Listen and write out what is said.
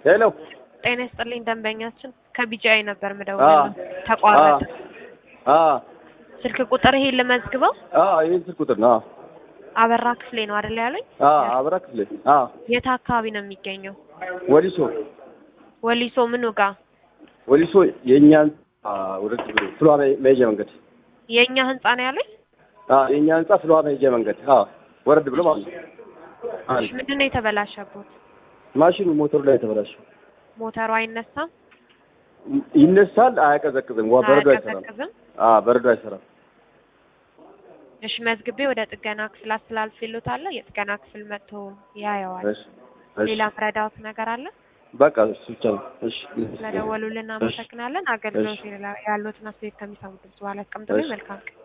ሄሎ ጤና ይስጥልኝ ደንበኛችን ከቢጂአይ ነበር ምደውለው ተቋረጠ። አ ስልክ ቁጥር ይሄን ልመዝግበው። አ ይሄን ስልክ ቁጥር ነው። አበራ ክፍሌ ነው አይደል ያሉኝ? አ አበራ ክፍሌ አ የት አካባቢ ነው የሚገኘው? ወሊሶ ወሊሶ ምኑ ጋ? ወሊሶ የእኛን ወደ ፍሏራ መሄጃ መንገድ የእኛ ህንጻ ነው ያሉኝ? አ የእኛ ህንጻ ፍሏራ መሄጃ መንገድ አ ወረድ ብሎ ማለት ነው። አንድ ምንድን ነው የተበላሸበት? ማሽኑ ሞተሩ ላይ የተበላሸው ሞተሩ አይነሳም? ይነሳል፣ አያቀዘቅዝም። ዋ በረዶ አይሰራም። አያቀዘቅዝም? አ በረዶ አይሰራም። እሺ መዝግቤ ወደ ጥገና ክፍል አስተላልፌልዎታለሁ። የጥገና ክፍል መጥቶ ያየዋል። እሺ እሺ ሌላ ምረዳዎት ነገር አለ? በቃ እሱ ብቻ ነው። እሺ ስለደወሉልን እናመሰግናለን። አገልግሎት ያሉትን አስተያየት ከሚሰሙት በኋላ አስቀምጡልኝ። መልካም ቀን